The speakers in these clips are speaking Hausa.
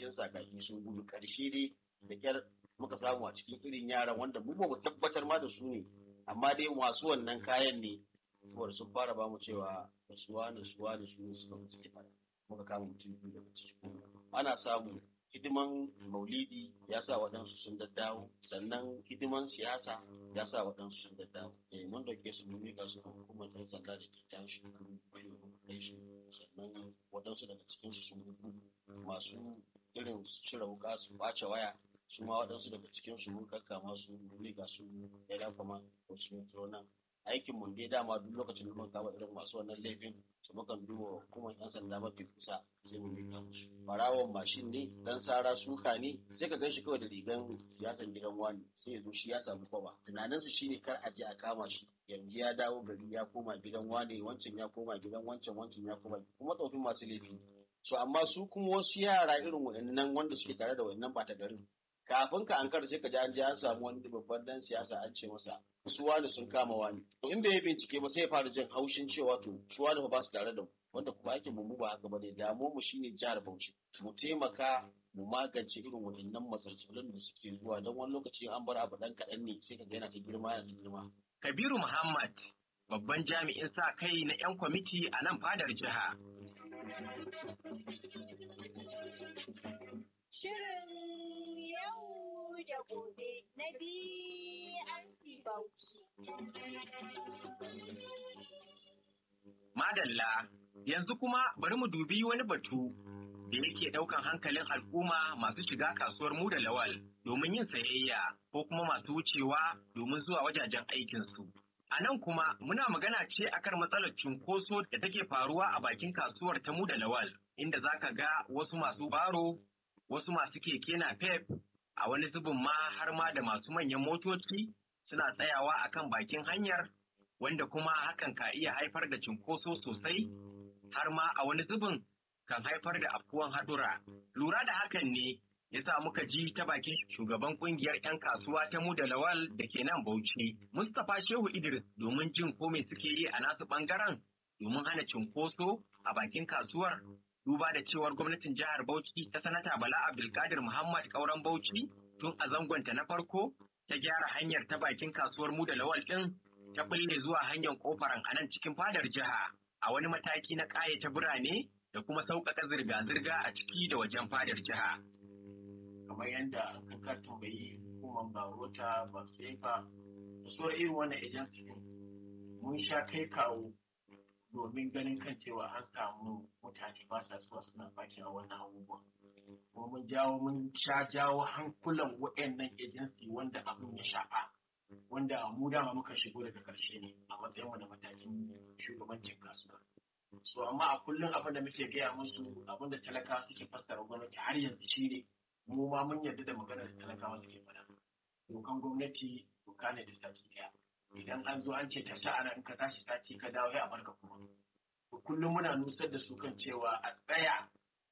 cikin sakaki sun gudu karshe dai da kyar muka samu a cikin irin yaran wanda mu ba mu tabbatar ma da su ne amma dai masu wannan kayan ne saboda sun fara ba mu cewa da suwa da suwa da su ne suka suke fara muka kama mutum biyu daga cikin ana samu hidiman maulidi ya sa waɗansu sun daddawo sannan hidiman siyasa ya sa waɗansu sun daddawo eh mun dauke su mun miƙa su hukumar ɗan sanda da ke can shi kai su sannan waɗansu daga cikin su sun gudu masu irin cire wuka su ɓace waya su ma waɗansu daga cikin su mun kakkama su mun miƙa su ya dafa ma wasu metro nan aikin mun dai dama duk lokacin da mun kama irin masu wannan laifin su mukan duba hukumar yan sanda mafi kusa sai mu miƙa musu barawon mashin ne dan sara suka ne sai ka ganshi kawai da rigan siyasan gidan wani sai ya zo shi ya samu kwaba tunaninsu shine kar a je a kama shi yanzu ya dawo gari ya koma gidan wane wancan ya koma gidan wancan wancan ya koma kuma tsofin masu laifi so amma su kuma wasu yara irin wa'annan wanda suke tare da wa'annan bata garin kafin ka ankara sai ka ji an je an samu wani babban dan siyasa an ce masa su wani sun kama wani to in bai yi bincike ba sai ya fara jin haushin cewa to su wani ba su tare da mu wanda kuma aikin mu ba haka bane damu mu shine jihar Bauchi mu taimaka mu magance irin waɗannan matsalolin da suke zuwa don wani lokaci an bar abu dan kaɗan ne sai ka ga yana ta girma yana ta girma Kabiru Muhammad babban jami'in sa kai na 'yan kwamiti a nan fadar jiha. Shirin yau da gobe na BRC Bauchi. Madalla, yanzu kuma bari mu dubi wani batu da yake daukan hankalin al'umma masu shiga kasuwar mu da lawal domin yin sayayya ko kuma masu wucewa domin zuwa wajajen aikinsu. A nan kuma muna magana ce akan matsalar cunkoso da take faruwa a bakin kasuwar ta mu da lawal, inda za ka ga wasu masu baro, wasu masu keke na pep, a wani zubin ma har ma da masu manyan motoci suna tsayawa akan bakin hanyar, wanda kuma hakan ka iya haifar da cunkoso sosai, har ma a wani zubin kan haifar da afkuwan hadura. Lura da hakan ne ya sa muka ji ta bakin shugaban kungiyar 'yan kasuwa ta mu da lawal da ke nan Bauchi, Mustapha Shehu Idris domin jin ko me suke yi a nasu bangaren domin hana cinkoso a bakin kasuwar. Duba da cewar gwamnatin jihar Bauchi ta sanata Bala Abdulkadir Muhammad Kauran Bauchi tun a zangonta na farko ta gyara hanyar ta bakin kasuwar mu da lawal ɗin ta bulle zuwa hanyar kofaran a nan cikin fadar jiha a wani mataki na ƙayata birane da kuma sauƙaƙa zirga-zirga a ciki da wajen fadar jiha. kamar yadda ka tambayi hukumar barota ba sefa da sauran irin wannan agency din mun sha kai kawo domin ganin kan cewa an samu mutane ba sa zuwa suna baki a wannan abubuwa kuma mun jawo mun sha jawo hankulan waɗannan agency wanda abin ya shafa wanda mu dama muka shigo daga ƙarshe ne a matsayin mu da matakin shugabancin kasuwa so amma a kullum abin da muke gaya musu abin da talakawa suke fassara gwamnati har yanzu shi ne mu ma mun yarda da maganar da talakawa suke faɗa. Dokan gwamnati doka ne da sati ɗaya. Idan an zo an ce ta ana in ka tashi sati ka dawo ya barka kuma. To kullum muna nusar da su kan cewa a tsaya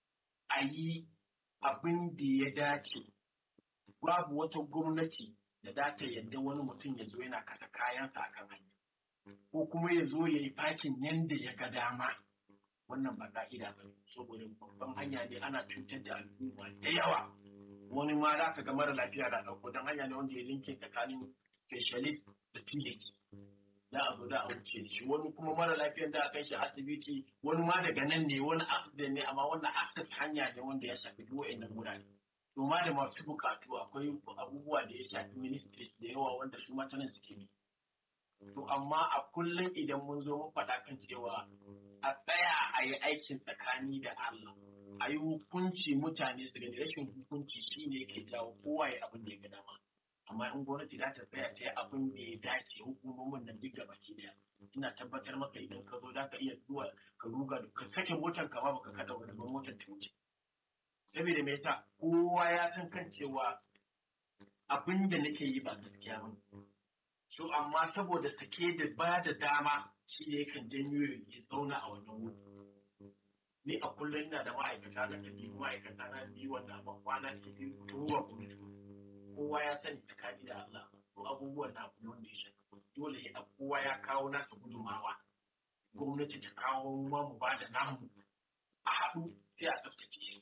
a yi abin da ya dace. Babu wata gwamnati da za ta yarda wani mutum ya zo yana kasa kayansa a kan hanya. Ko kuma ya zo ya yi fakin yanda ya ga dama. wannan ba ka'ida ba saboda babban hanya ne ana cutar da al'umma da yawa wani ma za ka ga mara lafiya da ɗauko don hanya ne wanda ya linke tsakanin specialist da teenage za a zo da a wuce shi wani kuma mara lafiyan da a kai shi asibiti wani ma daga nan ne wani accident ne amma wannan access hanya ne wanda ya shafi duk wa'annan wurare to ma da masu bukatu akwai abubuwa da ya shafi ministries da yawa wanda su matanan suke bi to amma a kullum idan mun zo mun faɗa kan cewa a tsaya a yi aikin tsakani da Allah a yi hukunci mutane su gani rashin hukunci shine yake jawo kowa ya abin da ya ga dama amma in gwamnati za ta tsaya ta yi abin da ya dace hukumomin nan duk baki daya ina tabbatar maka idan ka zo za ka iya zuwa ka ruga ka sake motar ka ma baka kada wani motar ta wuce saboda me yasa kowa ya san kan cewa abin da nake yi ba gaskiya ba so amma saboda sake da ba da dama shi ne kan janyo ya zauna a wannan wuri ni a kullum ina da ma'aikata da biyu ma'aikata na biyu wanda ban kwana ke biyu tun ruwa gwamnati kowa ya sani tsakani da Allah to abubuwan na abu wanda ya shafi dole ya kowa ya kawo nasa gudunmawa gwamnati ta kawo ma mu ba da namu a haɗu sai a tsaftace shi